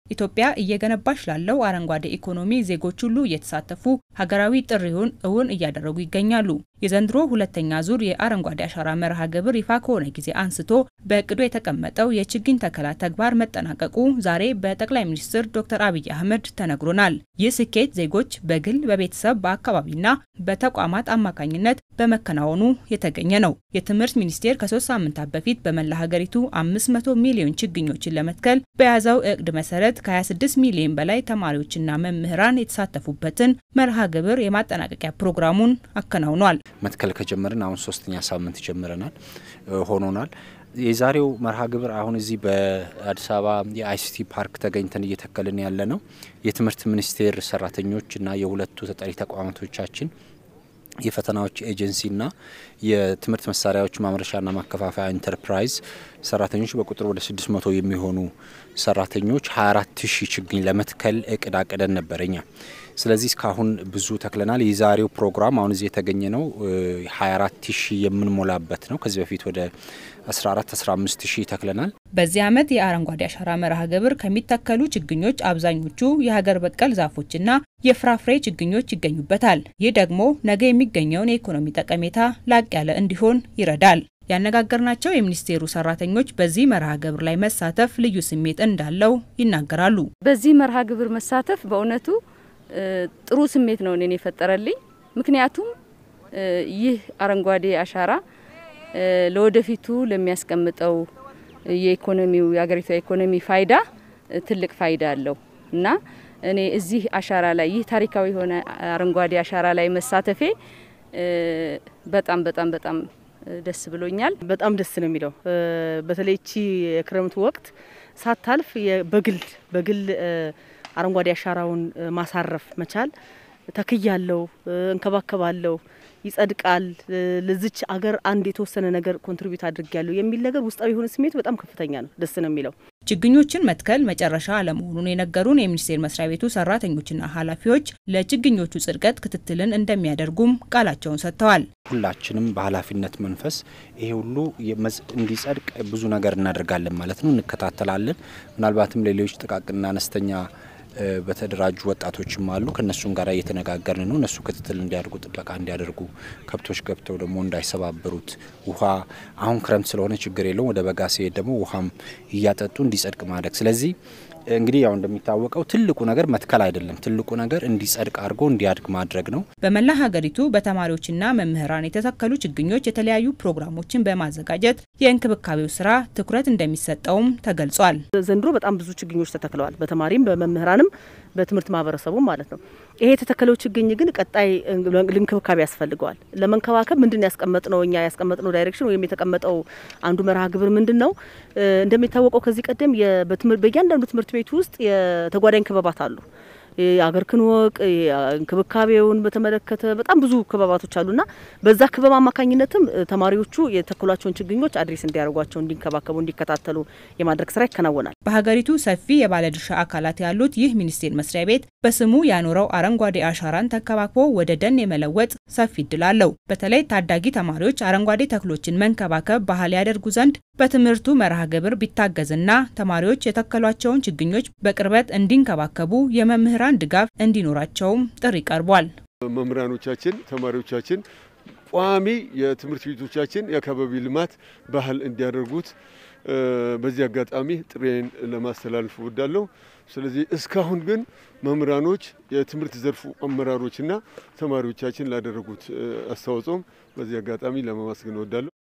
ኢትዮጵያ እየገነባች ላለው አረንጓዴ ኢኮኖሚ ዜጎች ሁሉ እየተሳተፉ ሀገራዊ ጥሪውን እውን እያደረጉ ይገኛሉ። የዘንድሮ ሁለተኛ ዙር የአረንጓዴ አሻራ መርሃ ግብር ይፋ ከሆነ ጊዜ አንስቶ በእቅዱ የተቀመጠው የችግኝ ተከላ ተግባር መጠናቀቁ ዛሬ በጠቅላይ ሚኒስትር ዶክተር አብይ አህመድ ተነግሮናል። ይህ ስኬት ዜጎች በግል በቤተሰብ በአካባቢና በተቋማት አማካኝነት በመከናወኑ የተገኘ ነው። የትምህርት ሚኒስቴር ከሶስት ሳምንታት በፊት በመላ ሀገሪቱ 500 ሚሊዮን ችግኞችን ለመትከል በያዘው እቅድ መሰረት ከ26 ሚሊዮን በላይ ተማሪዎችና መምህራን የተሳተፉበትን መርሃ ግብር የማጠናቀቂያ ፕሮግራሙን አከናውኗል። መትከል ከጀመርን አሁን ሶስተኛ ሳምንት ጀምረናል ሆኖናል። የዛሬው መርሃ ግብር አሁን እዚህ በአዲስ አበባ የአይሲቲ ፓርክ ተገኝተን እየተከልን ያለ ነው። የትምህርት ሚኒስቴር ሰራተኞችና የሁለቱ ተጠሪ ተቋማቶቻችን የፈተናዎች ኤጀንሲና የትምህርት መሳሪያዎች ማምረቻና ማከፋፈያ ኢንተርፕራይዝ ሰራተኞች በቁጥር ወደ 600 የሚሆኑ ሰራተኞች 24 ሺህ ችግኝ ለመትከል እቅድ አቅደን ነበረኛ። ስለዚህ እስካሁን ብዙ ተክለናል። የዛሬው ፕሮግራም አሁን እዚህ የተገኘ ነው 24 ሺህ የምንሞላበት ነው። ከዚህ በፊት ወደ 14 15 ሺህ ተክለናል። በዚህ ዓመት የአረንጓዴ አሻራ መርሃ ግብር ከሚተከሉ ችግኞች አብዛኞቹ የሀገር በቀል ዛፎችና የፍራፍሬ ችግኞች ይገኙበታል። ይህ ደግሞ ነገ የሚገኘውን የኢኮኖሚ ጠቀሜታ ላቅ ያለ እንዲሆን ይረዳል። ያነጋገርናቸው የሚኒስቴሩ ሰራተኞች በዚህ መርሃ ግብር ላይ መሳተፍ ልዩ ስሜት እንዳለው ይናገራሉ። በዚህ መርሃ ግብር መሳተፍ በእውነቱ ጥሩ ስሜት ነው እኔን የፈጠረልኝ። ምክንያቱም ይህ አረንጓዴ አሻራ ለወደፊቱ ለሚያስቀምጠው የኢኮኖሚው የሀገሪቷ ኢኮኖሚ ፋይዳ ትልቅ ፋይዳ አለው እና እኔ እዚህ አሻራ ላይ ይህ ታሪካዊ የሆነ አረንጓዴ አሻራ ላይ መሳተፌ በጣም በጣም በጣም ደስ ብሎኛል። በጣም ደስ ነው የሚለው በተለይ እቺ የክረምቱ ወቅት ሳታልፍ በግል በግል አረንጓዴ አሻራውን ማሳረፍ መቻል ተክያለው፣ እንከባከባለው፣ ይጸድቃል፣ ለዚች አገር አንድ የተወሰነ ነገር ኮንትሪቢዩት አድርጊያለሁ የሚል ነገር ውስጣዊ የሆነ ስሜቱ በጣም ከፍተኛ ነው። ደስ ነው የሚለው። ችግኞችን መትከል መጨረሻ አለመሆኑን የነገሩን የሚኒስቴር መስሪያ ቤቱ ሰራተኞችና ኃላፊዎች ለችግኞቹ ጽድቀት ክትትልን እንደሚያደርጉም ቃላቸውን ሰጥተዋል። ሁላችንም በኃላፊነት መንፈስ ይሄ ሁሉ እንዲጸድቅ ብዙ ነገር እናደርጋለን ማለት ነው። እንከታተላለን። ምናልባትም ሌሎች ጥቃቅንና አነስተኛ በተደራጁ ወጣቶችም አሉ። ከእነሱም ጋር እየተነጋገርን ነው። እነሱ ክትትል እንዲያደርጉ፣ ጥበቃ እንዲያደርጉ፣ ከብቶች ገብተው ደግሞ እንዳይሰባበሩት፣ ውሃ አሁን ክረምት ስለሆነ ችግር የለውም። ወደ በጋ ሲሄድ ደግሞ ውሃም እያጠጡ እንዲጸድቅ ማድረግ ስለዚህ እንግዲህ ያው እንደሚታወቀው ትልቁ ነገር መትከል አይደለም። ትልቁ ነገር እንዲጸድቅ አድርጎ እንዲያድግ ማድረግ ነው። በመላ ሀገሪቱ በተማሪዎችና መምህራን የተተከሉ ችግኞች የተለያዩ ፕሮግራሞችን በማዘጋጀት የእንክብካቤው ስራ ትኩረት እንደሚሰጠውም ተገልጿል። ዘንድሮ በጣም ብዙ ችግኞች ተተክለዋል። በተማሪም በመምህራንም በትምህርት ማህበረሰቡም ማለት ነው። ይሄ የተተከለው ችግኝ ግን ቀጣይ እንክብካቤ ያስፈልገዋል። ለመንከባከብ ምንድን ያስቀመጥነው እኛ ያስቀመጥነው ዳይሬክሽን ወይም የተቀመጠው አንዱ መርሃ ግብር ምንድን ነው? እንደሚታወቀው ከዚህ ቀደም በእያንዳንዱ ትምህርት ቤት ውስጥ የተጓዳኝ ክበባት አሉ። የአገር ክንወቅ እንክብካቤውን በተመለከተ በጣም ብዙ ክበባቶች አሉና በዛ ክበብ አማካኝነትም ተማሪዎቹ የተከሏቸውን ችግኞች አድሬስ እንዲያደርጓቸው፣ እንዲንከባከቡ፣ እንዲከታተሉ የማድረግ ስራ ይከናወናል። በሀገሪቱ ሰፊ የባለድርሻ አካላት ያሉት ይህ ሚኒስቴር መስሪያ ቤት በስሙ ያኖረው አረንጓዴ አሻራን ተንከባክቦ ወደ ደን የመለወጥ ሰፊ እድል አለው። በተለይ ታዳጊ ተማሪዎች አረንጓዴ ተክሎችን መንከባከብ ባህል ያደርጉ ዘንድ በትምህርቱ መርሃ ግብር ቢታገዝና ተማሪዎች የተከሏቸውን ችግኞች በቅርበት እንዲንከባከቡ የመምህራን ድጋፍ እንዲኖራቸውም ጥሪ ቀርቧል። መምህራኖቻችን፣ ተማሪዎቻችን ቋሚ የትምህርት ቤቶቻችን የአካባቢ ልማት ባህል እንዲያደርጉት በዚህ አጋጣሚ ጥሬን ለማስተላለፍ እወዳለሁ። ስለዚህ እስካሁን ግን መምህራኖች፣ የትምህርት ዘርፉ አመራሮችና ተማሪዎቻችን ላደረጉት አስተዋጽኦም በዚህ አጋጣሚ ለማመስገን እወዳለሁ።